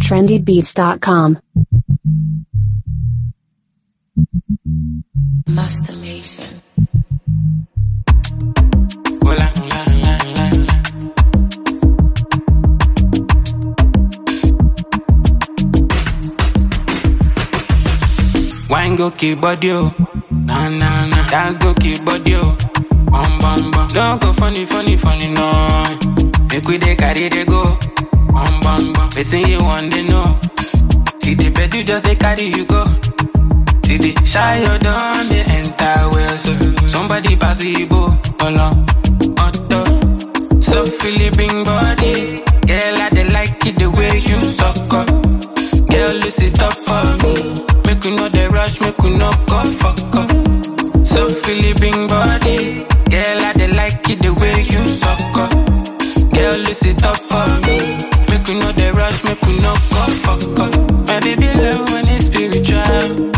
trendybeats.com. Master Mason. Hola, hola, hola, hola, hola. Wine go keep body oh, nah nah nah. Dance go keep body oh, bum bum bum. Don't go funny funny funny no. Make we dey carry dey go, bum bum bum. Wetin you want dey know? See the bed you just dey carry you go. See the shy you done they enter well so somebody pass the Igbo along auto so Philippine body girl I dey like it the way you suck up girl lose it up for me make you know the rush make you no go fuck up so Philippine body girl I dey like it the way you suck up girl lose it up for me make you know the rush make you no go fuck up my baby love when it's spiritual.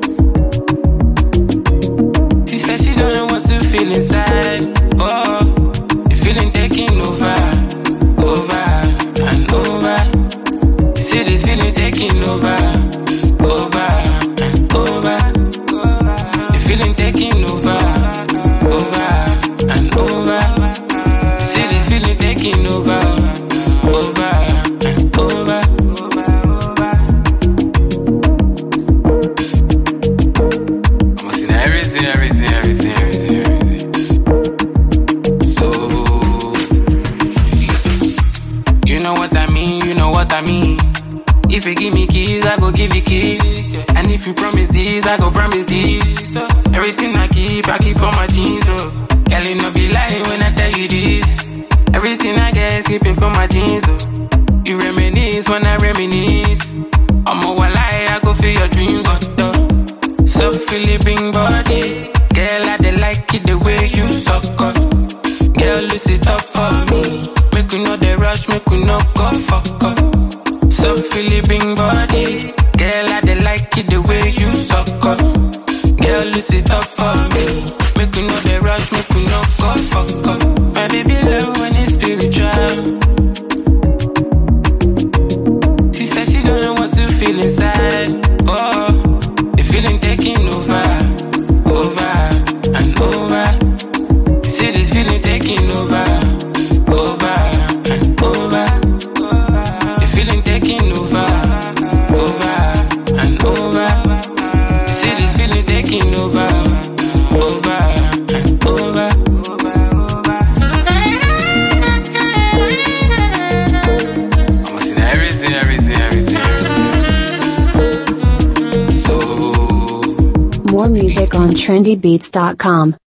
She said she don't know what to feel inside. Oh, the feeling taking over, over and over. You see this feeling taking over, over and over. The feeling taking over, over and over. You see this feeling taking over, over and over. I'm seeing everything, everything, everything, everything, everything. So, you know what I mean, you know what I mean. If you give me keys, I go give you keys. And if you promise this, I go promise this. Everything I keep, I keep for my jeans. Oh, girl, you no be lying when I tell you this. Everything I get, keeping for my jeans. Oh, you reminisce when I reminisce. I'm a lie, I go feel your dreams. Oh, duh. So Philippine body, girl, I dey like it the way you suck up. Girl, lose it up for me. Make you know the rush, make you no go fuck up. So Philippine body, girl, I dey like it the way you suck up. Girl, lose it up for me. Make you know the rush, make you no go fuck up. My baby love when it's spiritual. She said she don't know what to feel inside. Oh, the feeling taking over, over and over. You see this feeling taking over, over and over. The feeling taking over, over and over. You see this feeling taking over, over and over. I'm seeing everything, everything, everything, everything. So. More music on trendybeats.com.